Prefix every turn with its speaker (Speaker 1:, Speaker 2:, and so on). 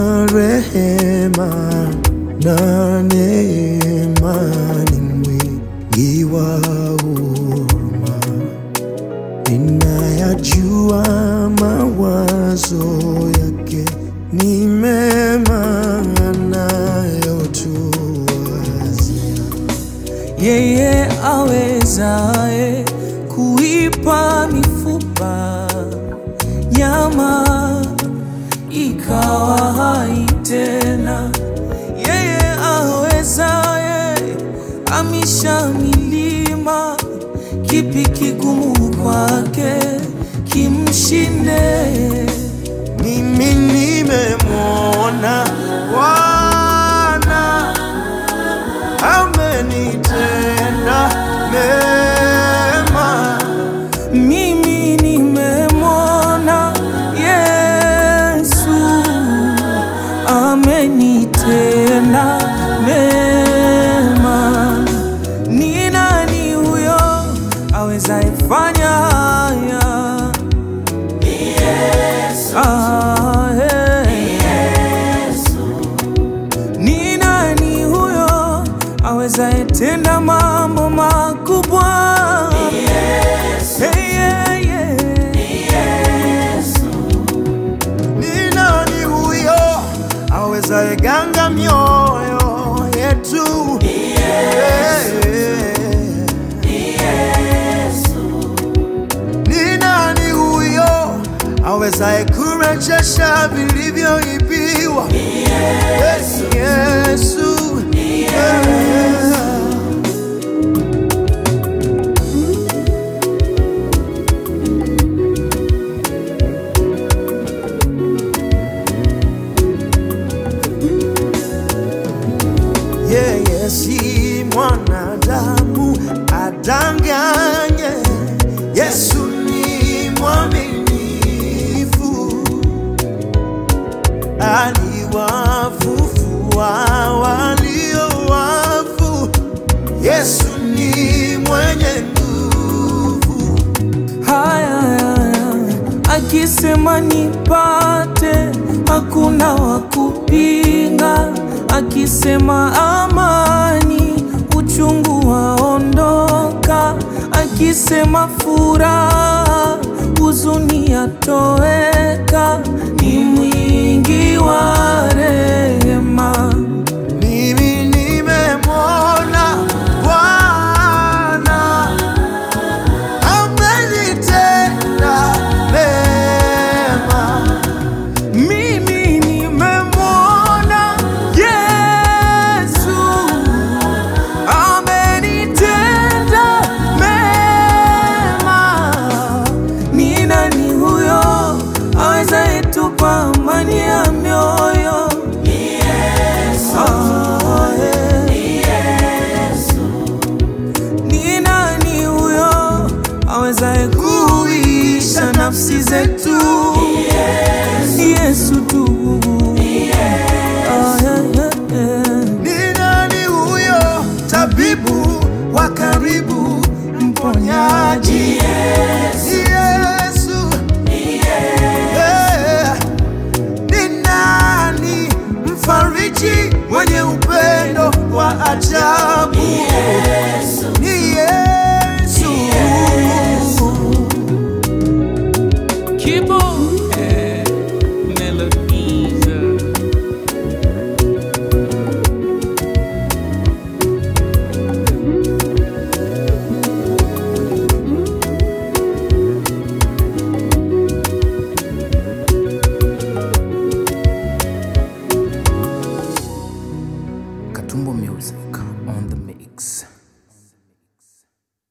Speaker 1: rehema na neema, ni mwingi wa huruma. Ninayajua mawazo yake ni mema anayotuwazia.
Speaker 2: yeye awezaye kuipa mifupa nyama ikawa hai tena, yeye awezaye amisha milima, kipi kigumu kwake kimshinde?
Speaker 1: Mimi nimemwona Bwana amenitenda mema.
Speaker 2: Mimi nimemwona Yesu amenitenda mema. Ni nani huyo awezaye fanya haya? Ah, eh. Ni nani huyo awezaye tenda mambo makubwa? Hey, yeah, yeah.
Speaker 1: Ni nani huyo awezaye ganga mioyo yetu? Ni nani huyo awezaye kurejesha vilivyoibiwa? Yesu, Yesu. Yeah. yeye si mwanadamu adanganye. Yesu ni mwaminifu, aliwafufua walio wafu. Yesu ni mwenye nguvu,
Speaker 2: Haya, haya, akisema nipate, hakuna wa kupinga. Akisema amani, uchungu waondoka. Akisema furaha, huzuni yatoweka. Ni mwingi wa